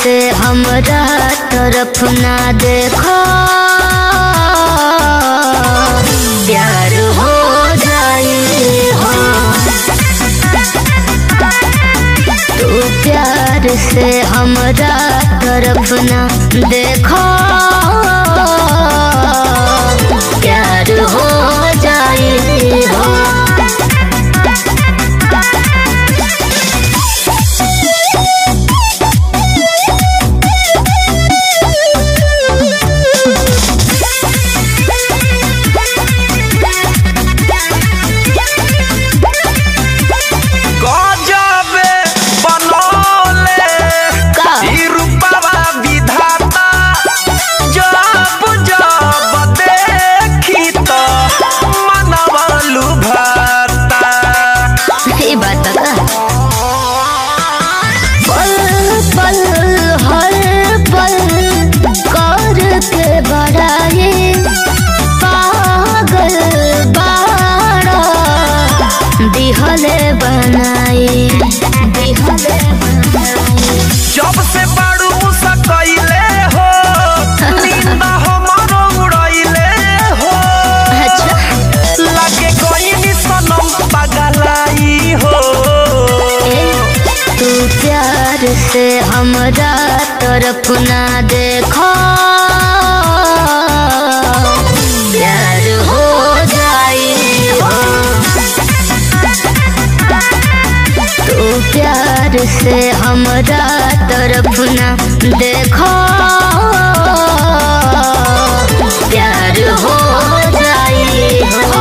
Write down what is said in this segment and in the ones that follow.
से हमरा तरफ ना देखो प्यार हो जाए हो तू प्यार से हमरा तरफ ना देखो प्यार हो जाए हो गजबे बनौले का? ई रूपवा विधाता जब जब देखी त मनवा लुभाता ये बात का पल पल हर पल कर के बड़ाई पागल बाड़ा दिहले बनाई दिहले बनाई जब से बड़ू सकैले हो नींद हमरो उड़ैले हो अच्छा लागे कोई सनम पगलाई हो ए, तू प्यार से हमरा तरफ ना देखो प्यार हो जाए हो तू प्यार से हमरा तरफ ना देखो प्यार हो जाए हो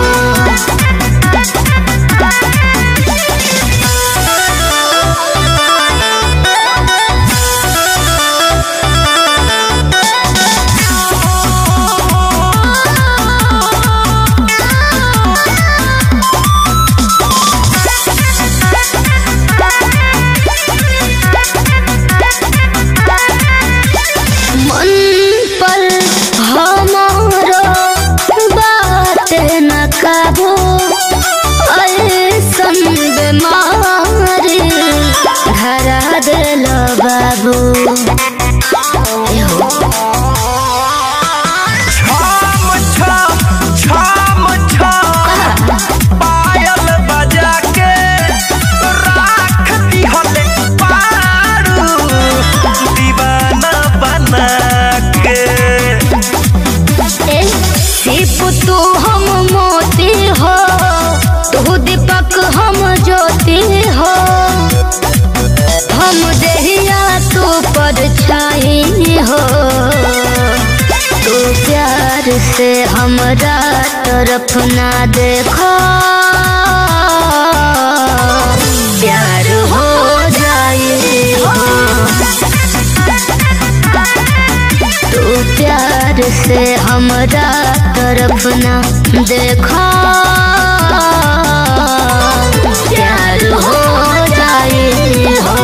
मन पर हमारो बात न काबू ऐसन बीमारी धरा दिल बाबू एहो, छम छम छम छम पायल बजा के राख दिहले पारू दीवाना बना के ए, सिप तू हम मोती हो तू दीपक हम ज्योति हो हम देहिया तू पर छाई हो तू प्यार से हमरा तरफ ना देखो प्यार हो जाए हो तू प्यार से हमरा तरफ ना देखो प्यार हो जाए हो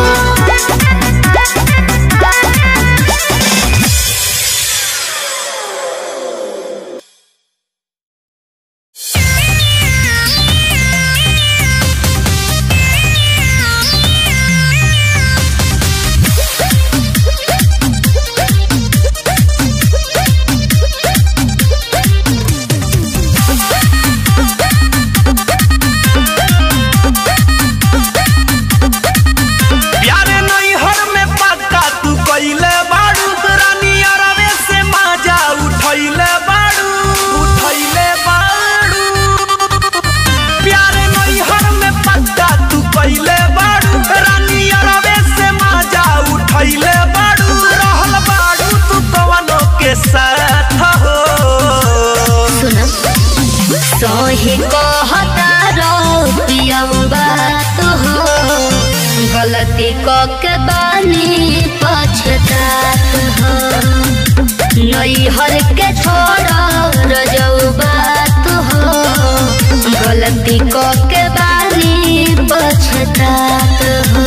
प्यारे नैहर में पक्का तू कइले बाड़ू रानी अरवे से माजा उठैले बाड़ू उठैले बाड़ू प्यारे नैहर में पक्का तू कइले बाड़ू रानी अरवे से माजा उठैले बाड़ू रहल बाड़ू तू कवनो के साथ हो सुन सोही कहता रो पियऊ बात हो गलती क के बानी पछतात हो नैहर के छोड़ रजऊ बात हो गलती क के बानी पछतात हो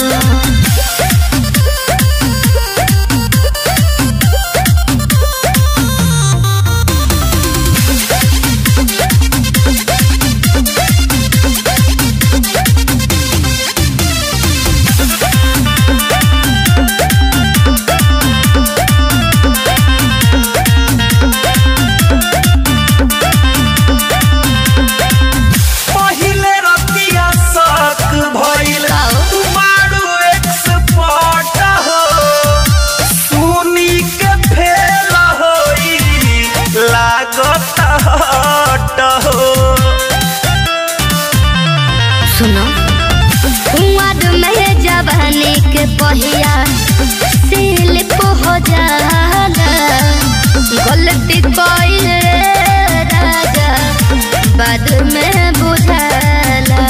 सुनो कुंवर में जवानी के पहिया सिलिप हो जाला गलती कोई राजा बाद में बुझाला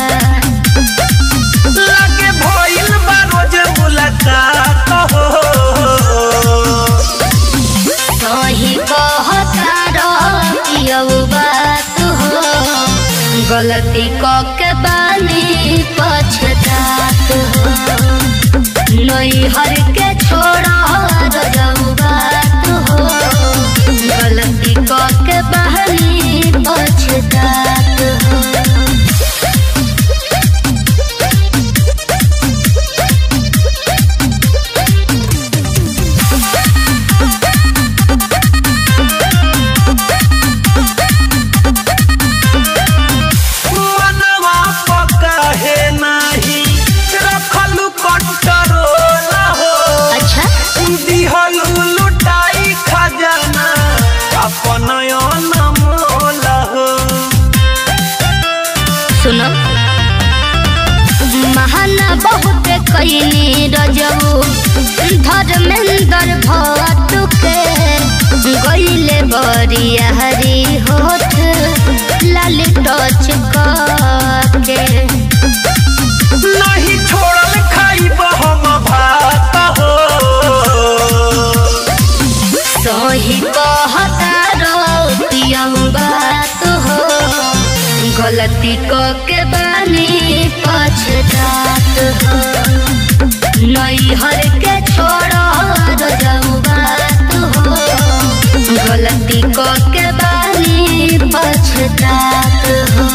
लागे भइल बा रोज मुलाकात हो सही कहता रहियौ बात हो गलती क के बानी पछतात हो नैहर के छोड़ा रजौ बात हो गलती क के बानी पछतात हो मनवा पका है नाही रखलु कंट्रोल हो अच्छा दिहलु लुटाई खजाना अपन अनमोल हो सुनो महाना बहुत कैनी रजऊ धर्मेंद्र भट्ट के गईले बरिया हरी होठ लाल टच के नहीं छोड़ल खाइब हम भात हो सही कहता रोतियम बात हो गलती क के बानी पछतात हो नैहर के छोड़ा रजऊ बात हो गलती क के बानी पछतात हो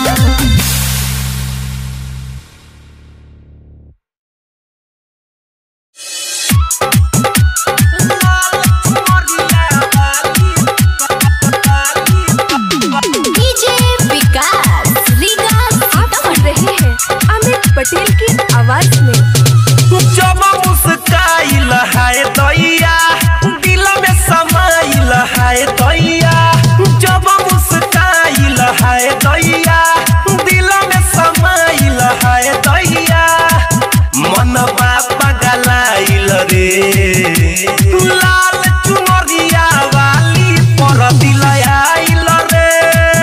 डीजे विकास रीगा आप सुन रहे हैं अमित पटेल की आवाज में जब मुस्काइल है दैया दिल में समाइल है दैया जब मुस्काइल है दैया दिल में समाइल है दैया मन बापा गलाइल रे लाल चुनरिया वाली पर दिल आइल रे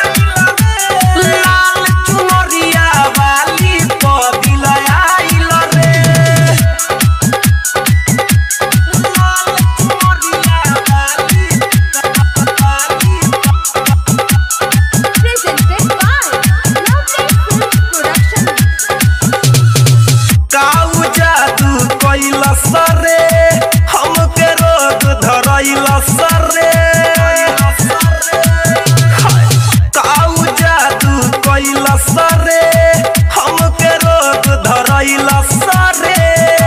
लाल चुनरिया वाली पर दिल आइल रे लाल चुनरिया वाली presented by Lovely Film Production काऊ जादू कैल सरे हमके रोग धरैल सरे काऊ जादू कैल सरे हमके रोग धरैल सरे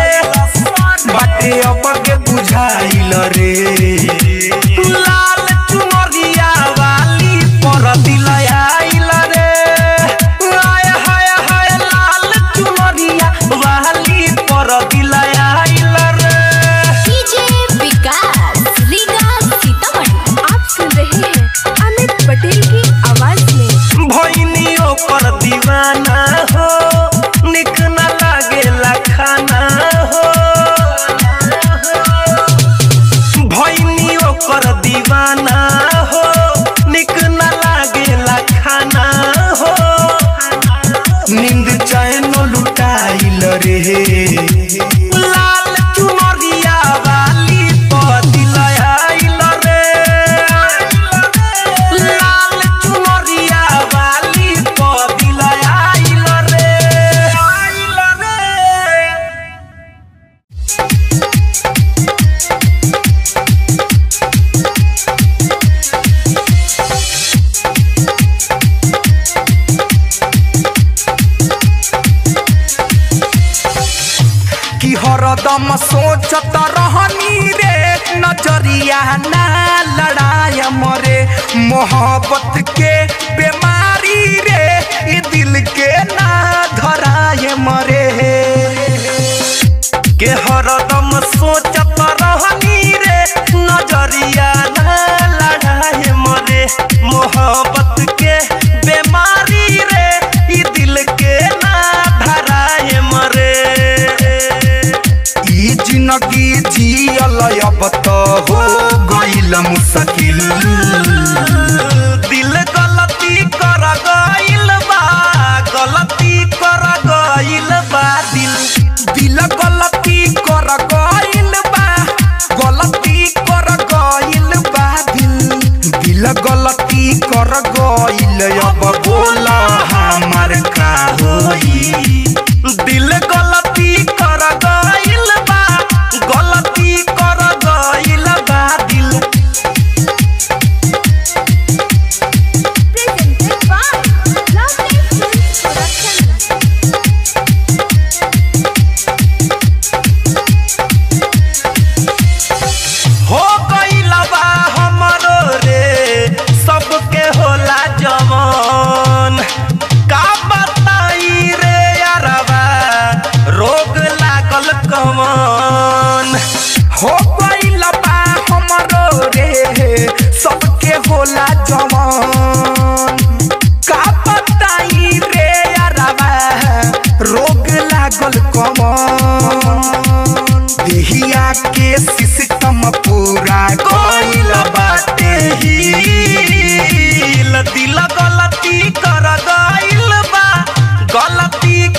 बाटे अब के बुझाइल रे लाल चुनरिया वाली पर दिल आइल रे आय हाय हाय लाल चुनरिया वाली पर दिल आइल रे डीजे विकास रीगा सीतामढ़ी आप सुन रहे हैं अमित पटेल की आवाज में भैनियों पर दीवाना हो निक न लागेला खाना हो भैनियों पर दीवाना हो निक न लागेला खाना हो नींद चैन लुटाइल रे लाल चुनरिया वाली पर दिल आइल रे लाल चुनरिया वाली पर दिल आइल रे आइल रे कि हरदम सोचत रहनी रे नजरिया ना लड़ाय मरे मोहब्बत के बीमारी रे ये दिल के ना धराय मरे के हरदम सोचत रहनी रे नजरिया ना लड़ाय मरे मोहब्बत के बीमारी रे ई दिल के ना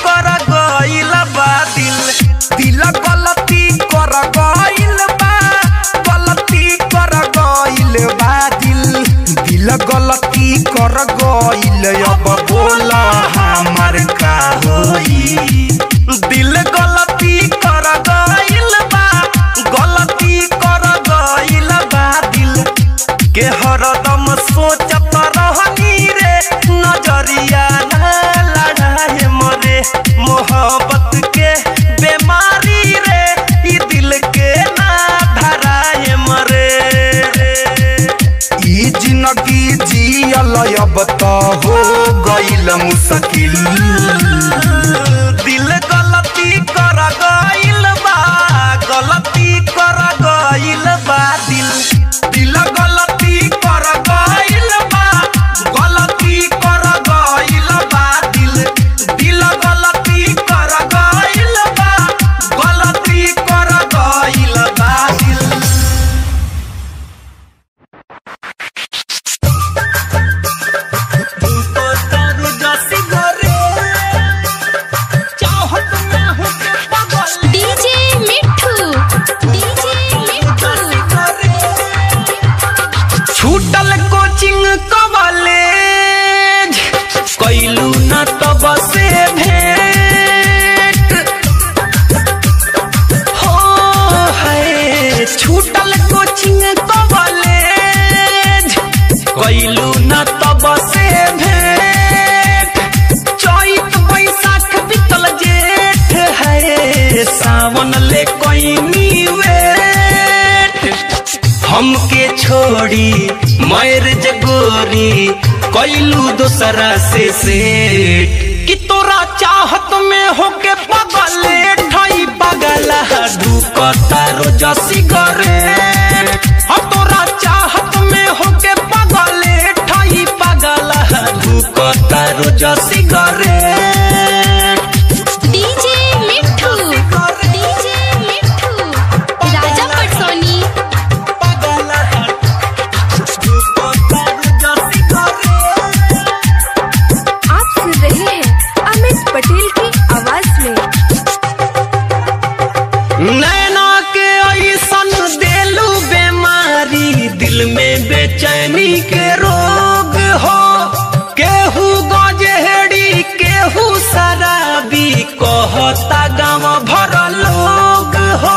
कर गइल बा दिल दिल गलती कर गइल बा गलती कर गइल बा दिल दिल गलती कर गइल अब बोला हमार का होई दिल गलती कर गइल बा गलती कर गइल बा दिल के हरदम सोचत रहनी रे नजरिया ना लड़ाए मरे मोहब्बत के बीमारी रे ई दिल के ना धराए मरे ई जिंदगी जियल अब त हो गइल मुश्किल दिल गलती कर गइल बा गलती कर गइल बा दिल दिल गलती कर गइल बा गलती कर गइल बा दिल दिल गलती कर गइल बा गलती कर गइल बा दिल डीजे मिठू डीजे मिठू छूटल कोचिंग कॉलेज कैलू न तब से भेंट हो है छूटल कोचिंग कॉलेज कैलू न तब से भेंट चैत बैसाख बीतल जेठ है सावन ले कोई वेट हमके छोड़ी मैरिज गोरी कैलू दोसरा से सेठ कि तोरा चाहत में होके पगले ठई पगला ढुकता रोज सिगरेट हम तोरा चाहत में होके पगले ठई पगला ढुकता रोज cigarette DJ Mithu DJ Mithu Raja Patsoni आप सुन रहे हैं अमित पटेल की आवाज में नैना के ऐसन देलू बीमारी दिल में बेचैनी के रोग हो केहू गजेड़ी केहू शराबी कहता गाँव भर लोग हो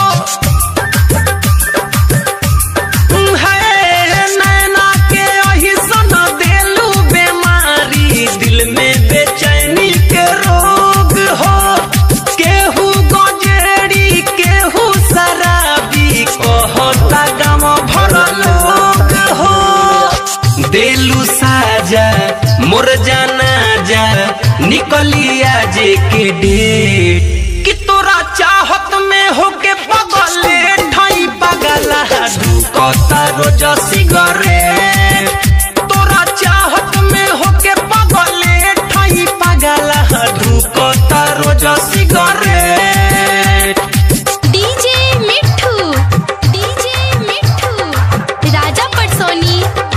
है नैना के ऐसन देलू बीमारी दिल में बेचैनी के रोग हो केहू गजेड़ी केहू शराबी कहता गाँव भर लोग हो देलू साजा मोर जाना जा निकलिया जे के डेट कि तोरा चाहत में होके पगले ठाई पगला ढुकता रोज सिगरेट तोरा चाहत में होके पगले ठाई पगला ढुकता रोज cigarette DJ Mithu DJ Mithu Raja Patsoni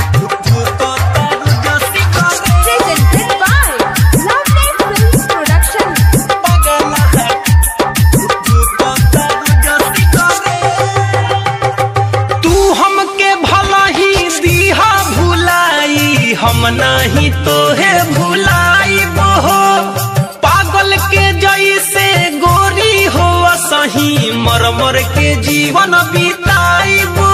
presented by Lovely Films Production तू हमके भला ही दीहा भुलाई हम नहीं तोहे भुलाई हो पागल के जैसे गोरी हो सही मर मर के जीवन बिताई हो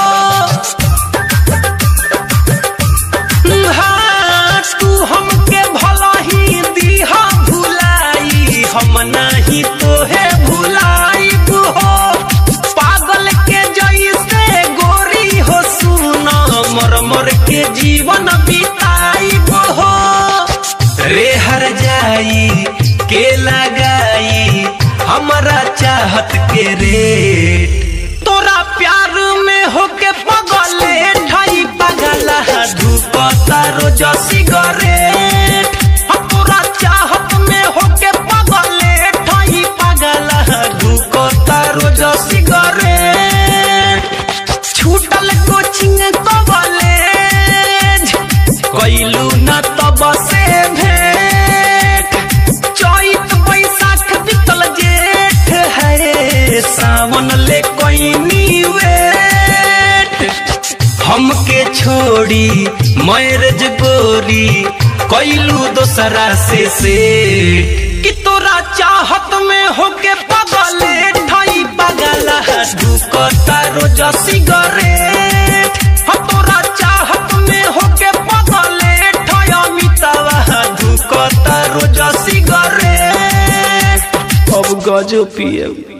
हाँ, तू हमके भला ही दीहा भुलाई हम नहीं तोहे भुलाई हो पागल के जैसे गोरी हो सुना मर मर के जीवन बिताई हो रे हर जाई के लगाई हमारा चाहत के रेट तोरा प्यार में होके पगले ठाई पगला धूपता रोज सिगरेट हम तोरा चाहत में होके पगले ठाई पगला धूपता रोज सिगरेट छूटल कोचिंग कॉलेज कैलू न तब से भेंट चैत हमके छोड़ी मैरेज गोरी कैलू दोसरा से से कि तोरा चाहत में होके पगले ठाई पगला ढुकता रोज सिगरेट हम तोरा चाहत में होके पगले ठाई अमितावा ढुकता रोज सिगरेट अब गजो पिए